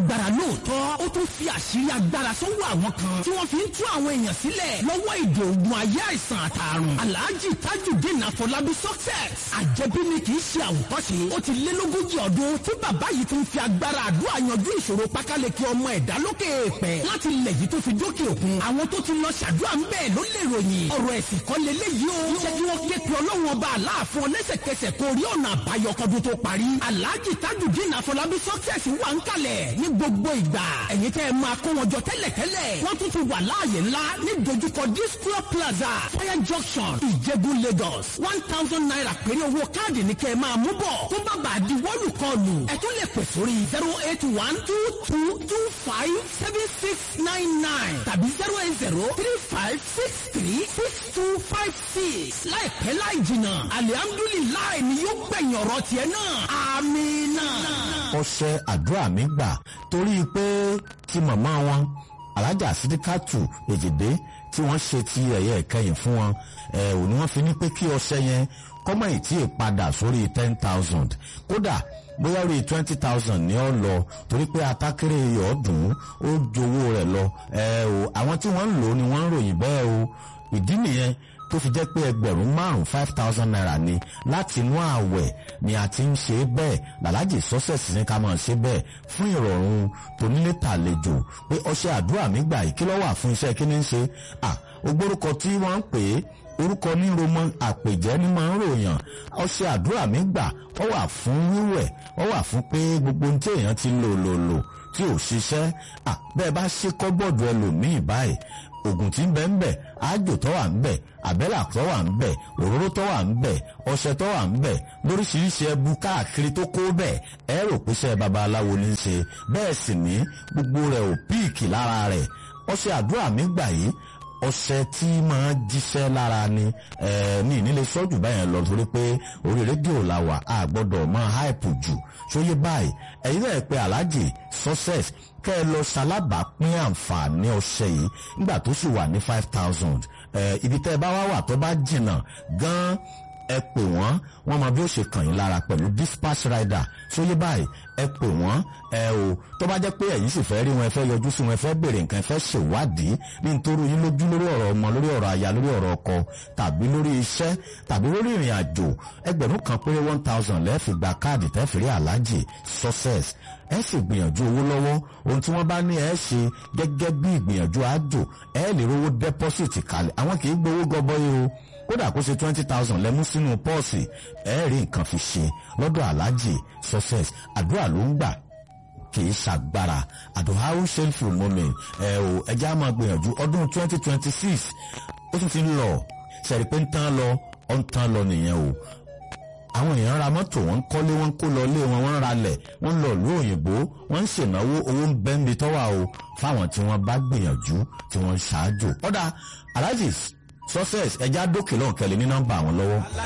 lágbára lóòótọ́ ó tún fi àṣírí agbára sọ́wọ́ àwọn kan tí wọ́n fi ń tú àwọn èèyàn sílẹ̀ lọ́wọ́ ìdè ògùn ayé àìsàn àtàrùn alhaji tajudeen afọlábí success àjẹbí ni kì í ṣe àwòkọ́ṣe ó ti lé lógójì ọdún tí bàbá yìí ti ń fi agbára àdúrà yanjú ìṣòro pákáleke ọmọ ẹ̀dá lókè èèpẹ̀ láti ilẹ̀ yìí tó fi dókè òkun àwọn tó ti lọ ṣàdúrà ń bẹ́ẹ̀ ló lè ròyìn ọ̀rọ̀ ẹ̀sìn kan lélẹ́yìí o jẹ́ kí wọ́n ké pe ọlọ́run ọba aláàfin lẹ́sẹ̀kẹsẹ̀ kó rí ọ̀nà àbáyọ kọdún tó parí alhaji tajudeen afọlábí success wà ń kalẹ̀ ní gbogbo ìgbà ẹ̀yin tẹ́ ẹ máa kó wọn jọ tẹ́lẹ̀tẹ́lẹ̀ wọ́n tún ti wà láàyè ńlá ní dojúkọ disco plaza fire junction ìjẹ̀bú lagos one thousand naira péré owó káàdì ní kẹ́ ẹ máa mú bọ̀ tó bá bàa di wọ́ọ̀lù kọlù ẹ tún lè pè sórí zero eight one two two two five seven six nine nine tàbí zero eight zero three five six three six two five six láìpẹ́ láì jìnnà alihamdulilayi ni yóò gbẹ̀yìn ọ̀rọ̀ tiẹ̀ náà amina. ọṣẹ àdúrà mi gbà torí pé tí màmá wọn alájà sídíkàtù èjìdé tí wọ́n ṣe ti ẹ̀yẹ ìkẹyìn fún wọn ẹ̀ ò ní wọ́n fi ní pé kí ọṣẹ yẹn kọ́mọ̀ ìtì ìpadà sórí ten thousand kódà bóyá orí twenty thousand ní ọ lọ torí pé atákéré ọ̀ọ́dún ó jowó rẹ̀ lọ ẹ̀ o àwọn tí wọ́n ń lò ó ni wọ́n ń ròyìn bẹ́ẹ̀ o ìdí nìyẹn tó fi jẹ́ pé ẹgbẹ̀rún márùn five thousand naira ni láti inú ààwẹ̀ ni a ti ń ṣe é bẹ́ẹ̀ làlájì sọ́sẹ̀sì ní ká máa ṣe bẹ́ẹ̀ fún ìrọ̀rùn tonílé tàlejò pé ọṣẹ àdúrà mi gbà yìí kí ló wà fún iṣẹ́ kí ni ń ṣe à ogbórúkọ tí wọ́n ń pè é orúkọ ní romọ àpèjẹ́ ní máa ń ròyàn ọṣẹ àdúrà mi gbà ó wà fún wíwẹ̀ ó wà fún pé gbogbo ohun tí èèyàn ti lò lò lò tí ò ṣiṣẹ́ à bẹ́ẹ̀ bá ṣe kọ́bọ̀dù ẹlòmíì báyìí oògùn tí ń bẹ ń bẹ àjò tó wà ń bẹ àbẹ́là tó wà ń bẹ òróró tó wà ń bẹ ọṣẹ tó wà ń bẹ lóríṣiríṣi ẹbu káàkiri tó kó bẹ́ẹ̀ ẹ rò pé iṣẹ́ babaláwo ní í ṣe bẹ́ẹ̀ sì ní gbogbo rẹ̀ ò píìkì lára rẹ̀ ọṣẹ àdúrà mi gbà yìí ọṣẹ tí máa jíṣẹ́ lára ni ní ìnílẹ̀ sọ́jù báyẹn lọ torí pé orí rédíò la wà á gbọ́dọ̀ máa háìpù jù sóyè báyìí ẹ̀yin náà pé aláàjì success kẹ́ ẹ lọ ṣalábàápín àǹfààní ọṣẹ yìí nígbà tó sì wà ní five thousand ibi tẹ́ ẹ bá wá wà tó bá jìnnà gan-an ẹ pè wọ́n wọ́n mọ bí ó ṣe kàn yín lára pẹ̀lú dispatch rider sóyè báyìí ẹ pè wọ́n ẹ o tó bá jẹ́ pé ẹ̀yin sì fẹ́ rí wọn ẹ fẹ́ yọjú sí wọn ẹ fẹ́ béèrè nǹkan ẹ fẹ́ ṣèwádìí ní nítorí yín lójú lórí ọ̀rọ̀ ọmọ lórí ọ̀rọ̀ aya lórí ọ̀rọ̀ ọkọ tàbí lórí iṣẹ́ tàbí lórí ìrìn àjò ẹgbẹ̀rún kan péré one thousand lẹ́ẹ̀fì gba káàdì tẹ́ẹ̀fì rí aláàjì success ẹ sì gbìyànjú owó lọ́wọ́ ohun tí wọ́n bá ní ẹ ṣe gẹ́gẹ́ bí ìgbìyànjú àjò ẹ lè rówó dẹ́pọ́sìtì kalẹ̀ àwọn kì í gbowó gọbọ́yé o kódà kó ṣe twenty thousand lẹ́mú sínú pọ́ọ̀sì ẹ rí nǹkan fi ṣe lọ́dọ̀ aláàjì success àdúrà ló ń gbà kì í ṣàgbára àdùn how shameful moment ẹ o ẹjẹ́ á máa gbìyànjú ọdún twenty twenty six ó tún ti ń lọ ṣẹ̀rí pé ń tán lọ ó ń tán lọ nìyẹn o àwọn èèyàn ra mọ́tò wọ́n ń kọ́lé wọ́n ń kó lọ ilé wọn wọ́n ń ralẹ̀ wọ́n ń lọ ìlú òyìnbó wọ́n ń ṣènáwó owó ń bẹ́ńbi tọ́wà o fáwọn tí wọ́n bá gbìyànjú tí wọ́n ń ṣáájú. ọ̀dà aláàjì success ẹja dókè lọ́nkẹ́lẹ́ ní nọ́mbà àwọn lọ́wọ́.